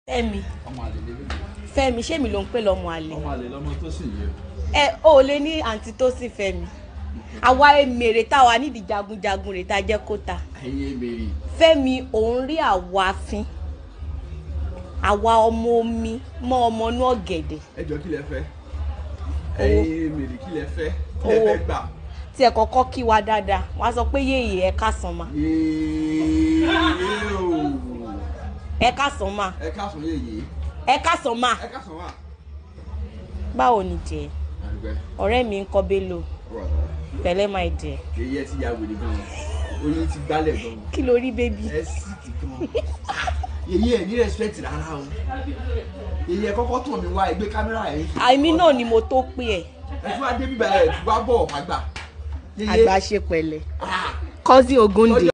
Fẹ́mi ọmọ àlè lélẹ̀ Fẹ́mi ṣé mi ló ń pè lọ́mọ àlè ọmọ àlè lọmọ tó sì yẹ ẹ ò lè ní àǹtí tó sì Fẹ́mi àwa èmèrè táwa nídìí jagunjagun rè tá a jẹ́ kó ta ẹyin ebèrè Fẹ́mi òun rí àwa fín àwa ọmọ omi mọ́ ọmọ inú ọ̀gẹ̀dẹ̀ ẹjọ kí lẹ fẹ́ ẹyin ebèrè kí lẹ fẹ́ kí lẹ Owó. fẹ́ gbà tí ẹ kọ́kọ́ kí wa dáadáa wọ́n á sọ pé yéèyè ẹ káàsán ma yéé o ẹ káàsán ma ẹ káàsán yéye ẹ káàsán ma ẹ káàsán wà. báwo ni jẹ àdùgbẹ́ ọ̀rẹ́ mi ń kọ́ Bello ọ̀rọ̀ àtàrà pẹ̀lẹ́ máa jẹ yéye ti ya wèrè gan oyin ti gbálẹ̀ gan kí ló rí bébí ẹ sì ti gan yéye ẹ ní respect rárá o yéye ẹ kọ́kọ́ tàn mí wá ẹ gbé kámẹ́rà ẹ fi àìmí náà ni mo tó pé ẹ ẹ tún wá dé bíbá ẹ tún wá bọ̀ àgbà àgbà ṣe pẹ̀lẹ́ ah cousin Ogunde.